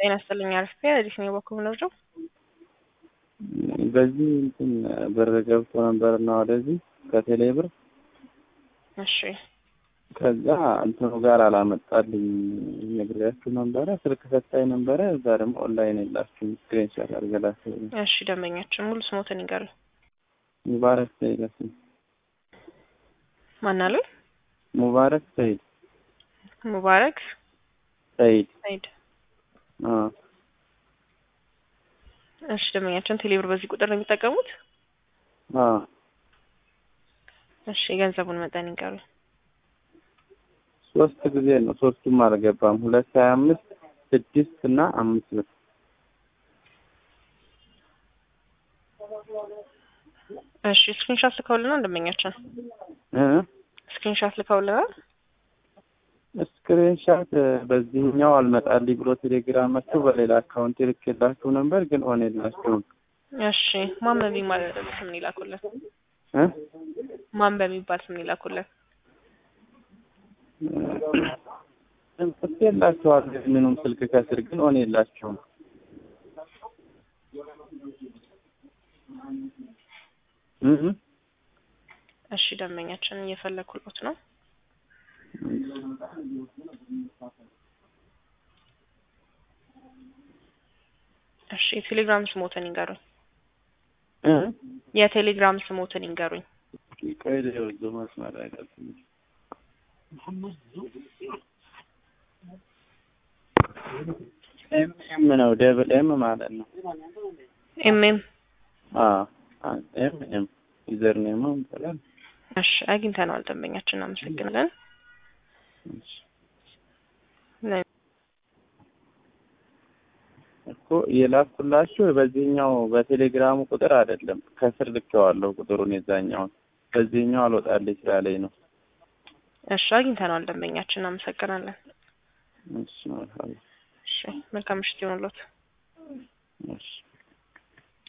ጤና ይስጥልኝ አሪፍ አዲስ ነው በኩል ነው በዚህ እንትን ብር ገብቶ ነበርና ወደዚህ ከቴሌ ብር እሺ ከዛ እንትኑ ጋር አላመጣልኝ ነግሬያችሁ ነበረ። ስልክ ሰጣኝ ነበረ። እዛ ደግሞ ኦንላይን የላችሁም ስክሪንሻት አድርገላችሁ። እሺ ደንበኛችን ሙሉ ስሞትን ይንገሩ። ሙባረክ ሰይድ አስም ማን አሉ? ሙባረክ ሰይድ ሙባረክ ሰይድ ሰይድ። አ እሺ ደንበኛችን ቴሌብር በዚህ ቁጥር ነው የሚጠቀሙት? አ እሺ የገንዘቡን መጠን ይንገሩ። ሶስት ጊዜ ነው። ሶስቱም አልገባም። ሁለት ሀያ አምስት ስድስት እና አምስት ብር እሺ ስክሪንሾት ልከውልናል ደንበኛችን እ ስክሪንሾት ልከውልናል። ስክሪንሻት በዚህኛው አልመጣልኝ ብሎ ቴሌግራም መጥቶ በሌላ አካውንት ልኬላችሁ ነበር፣ ግን ኦን የላችሁም። እሺ ማን በሚባል ስም ነው ይላኩልን? እ ማን በሚባል ስም ነው ይላኩልን? ጽፌ የላችኋል ምኑም ስልክ ከስር ግን ኦን የላችሁም። እ እ እሺ ደንበኛችን እየፈለኩሎት ነው። እሺ የቴሌግራም ስሞትን ይንገሩኝ። እ የቴሌግራም ስሞትን ይንገሩኝ። ቆይ ልወዝ መስመር አይደለም ኤም ኤም ነው ደብል ኤም ማለት ነው። ኤምኤም አ ኤም ኤም ዩዘር ኔም ይባላል። እሺ አግኝተነዋል። ደንበኛችን እናመሰግናለን። እኮ የላኩላችሁ በዚህኛው በቴሌግራሙ ቁጥር አይደለም፣ ከስር ልኬዋለሁ ቁጥሩን የዛኛውን በዚህኛው አልወጣልኝ ስላለኝ ነው። እሺ አግኝተነዋል። ደንበኛችን እናመሰግናለን። እሺ መልካም እሺ መልካም ምሽት ይሆንልዎት። እሺ